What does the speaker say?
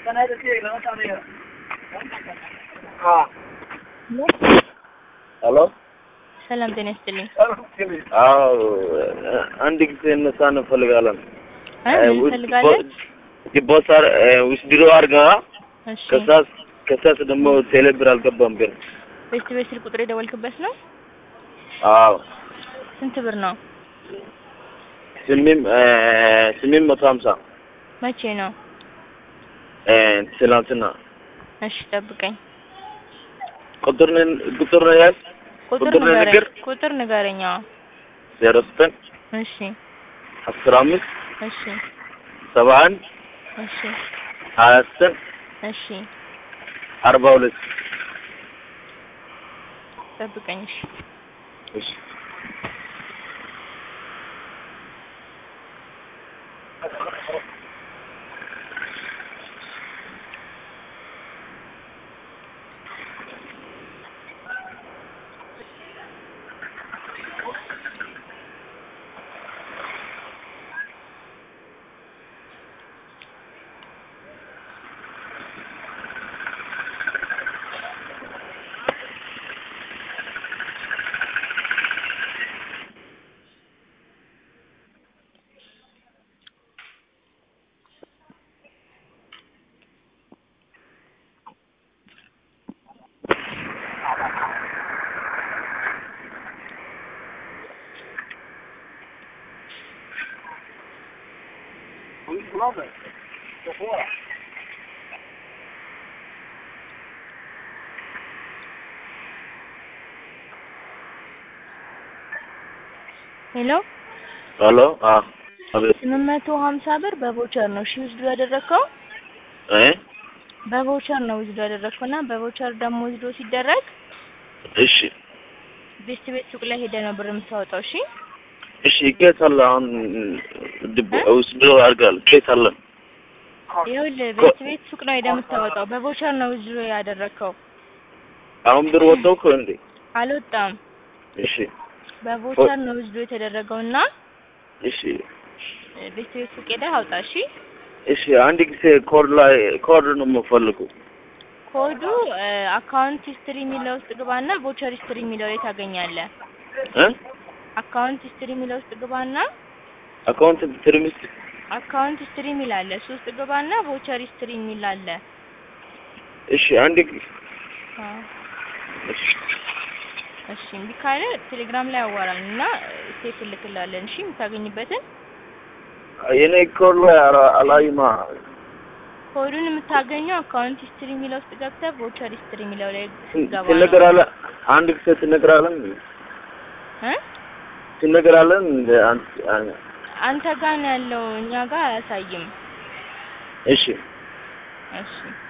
ሄሎ ሰላም ጤና ይስጥልኝ። አዎ አንድ ጊዜ እነሳ እንፈልጋለን። እ ምን ትፈልጋለህ? ዲቦሳር ውስድሮ አድርጋ እሺ ከሳስ ከሳስ ደግሞ ቴሌብር አልገባም ግን ቤት ቤት ስልክ ቁጥር የደወልክበት ነው? አዎ ስንት ብር ነው? ስሚም ስሚም መቶ ሀምሳ መቼ ነው? ትናንትና እሺ ጠብቀኝ። ቁጥር ቁጥር ነው ያዝ ቁጥር ቁጥር ንገረኝ። ንገር ቁጥር ንገረኝ። አዎ ዜሮ ዘጠኝ እሺ አስር አምስት እሺ ሰባ አንድ እሺ ሀያ ዘጠኝ እሺ አርባ ሁለት ጠብቀኝ። እሺ እሺ ሄሎ ሄሎ አዎ አቤት ስምንት መቶ ሀምሳ ብር በቮቸር ነው እሺ ውስዱ ያደረግከው እ በቮቸር ነው ውስዱ ያደረግከው እና በቮቸር ደግሞ ውስዱ ሲደረግ እሺ ቤት ቤት ሱቅ ላይ ሄደህ ነው ብር የምታወጣው። እሺ እሺ ይቄታል አሁን ድብ ውስድሮ አድርጋል ይቄታል ይኸውልህ ቤት ቤት ሱቅ ነው ሄደህ የምታወጣው። በቮቸር ነው ውስዱ ያደረግከው። አሁን ብር ወጣው እኮ እንዴ አልወጣም። እሺ በቮቸር ነው ውስዱ የተደረገው እና እሺ ቤት ቤት ሱቅ ሄደህ አውጣ። እሺ እሺ አንድ ጊዜ ኮድ ላይ ኮድ ነው የምፈልገው ኮዱ አካውንት ሂስትሪ የሚለው ውስጥ ግባና ቮቸር ሂስትሪ የሚለው ላይ ታገኛለህ። እ አካውንት ሂስትሪ የሚለው ውስጥ ግባና አካውንት ትርምስ አካውንት ሂስትሪ የሚል አለ። እሱ ውስጥ ግባና ቮቸር ሂስትሪ የሚል አለ። እሺ አንድ ጊዜ አዎ እሺ እሺ እምቢ ካለ ቴሌግራም ላይ አዋራን እና ስቴፕ እልክልሃለን። እሺ የምታገኝበትን የኔ ኮድ ላይ አላ- አላይማ ኮዱን የምታገኘው አካውንት ሂስትሪ የሚለው ውስጥ ገብተህ ቮቸር ሂስትሪ የሚለው ላይ ስትገባ ነው። ትነግራለህ አንድ ጊዜ ትነግራለን እ ትነግራለን እንደ አንተ አን- አንተ ጋር ነው ያለው፣ እኛ ጋር አያሳይም። እሺ እሺ